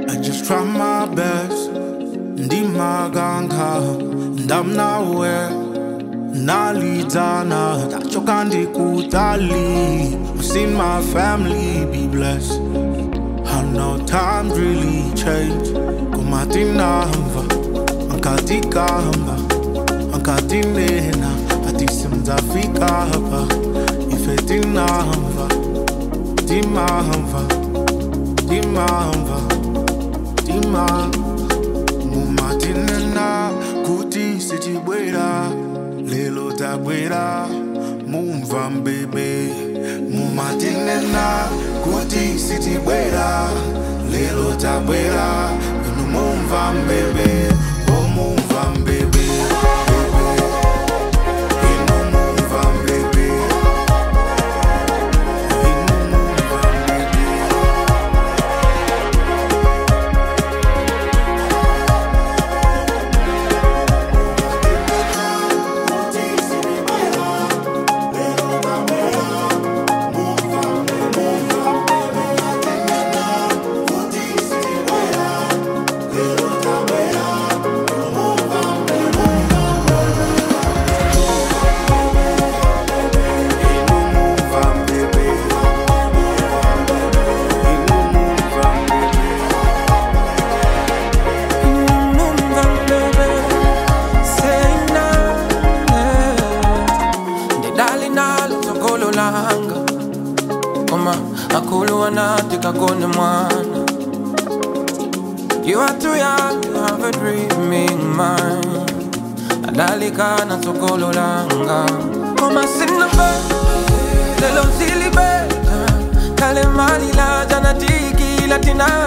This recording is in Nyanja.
I just try my best. Ndimaganga, ndamnawe, nalidana, tachoka ndikutali. I've seen my family be blessed. I know times really change. Kumatinamba, ankatikamba, ankatinena, atisimzafika hapa. Ifetinamba, timamba, timamba, timamba. mumatinena kuti sitibwera lelo tabwera mumva mbebe mumatinena kuti sitibwera lelo tabwera inu mumva mbebe o mumva mbebe inu mumva mbebe inu mumva mbebe kakone mwana You are too young to have a dreaming mind Adalika na sokolo langa Koma sina be Lelo sili be Kale mali la jana tiki latina